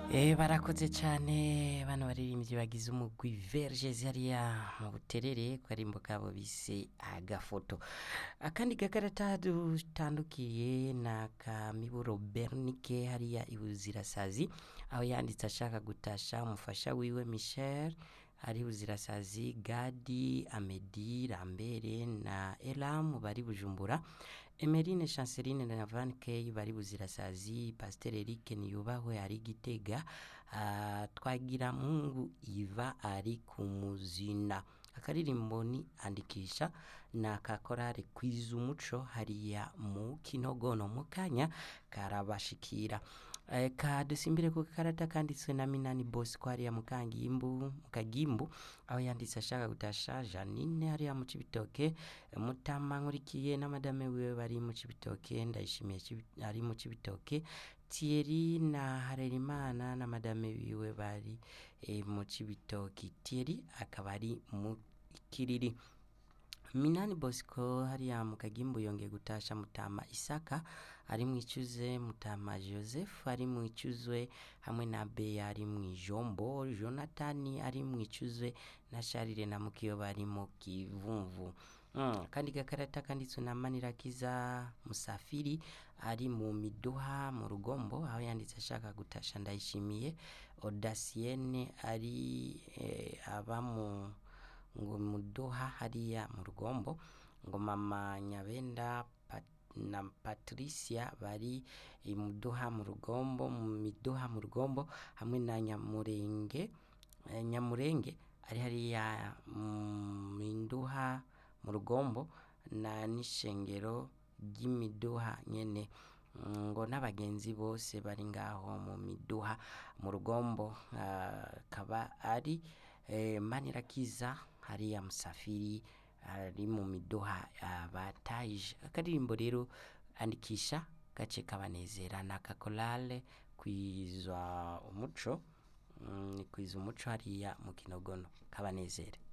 Eh barakoze cyane bano baririmbyi bagize umugwi Verges hariya mu buterere karimbo kabo bise agafoto akandi gakarata dutandukiye na kamiburo Bernike hariya ibuzirasazi aho yanditse ashaka gutasha umufasha wiwe Michel ari buzirasazi Gadi Amedi Rambere na Elam bari Bujumbura Emeline Chanceline na Van Key bari buzirasazi Pasteur Eric Niyubahwe ari Gitega uh, twagira Mungu Iva ari kumuzina akaririmbo ni andikisha na kakorare kwiza umuco hariya mu kinogono mu kanya karabashikira e, kadusimbire ku karata kanditswe na Minani Bosco hariya mu kangimbu mu kagimbu aho yanditse ashaka gutasha Janine hariya mu cibitoke mutama nkurikiye na madame wiwe bari mu cibitoke ndayishimiye ari mu cibitoke Thierry na Harerimana na madame wiwe bari e, mu cibitoki Thierry akaba ari mu kiriri Minani Bosco hariya mu kagimbu yongeye gutasha mutama Isaka ari mwicuze mutama Joseph ari mwicuzwe hamwe na Beya ari mwijombo Jonathan ari mwicuzwe na Charire na Mukiyo bari mu kivumvu Mm, kandi gakarata kanditswe na Manirakiza Musafiri ari mu miduha mu rugombo aho yanditse ashaka gutasha ndayishimiye Audacienne ari eh, aba mu ngo muduha hariya mu rugombo ngo mama Nyabenda Pat, na Patricia bari imuduha mu rugombo mu miduha mu rugombo hamwe na Nyamurenge eh, Nyamurenge ari hariya mu minduha mu rugombo na n'ishengero ry'imiduha nyene ngo n'abagenzi bose bari ngaho mu miduha mu rugombo akaba uh, ari eh, Manirakiza hariya Musafiri ari mu miduha uh, bataje akaririmbo rero andikisha gace kabanezera na kakolale kwizwa umuco mm, kwiza umuco hariya mu kinogono kabanezere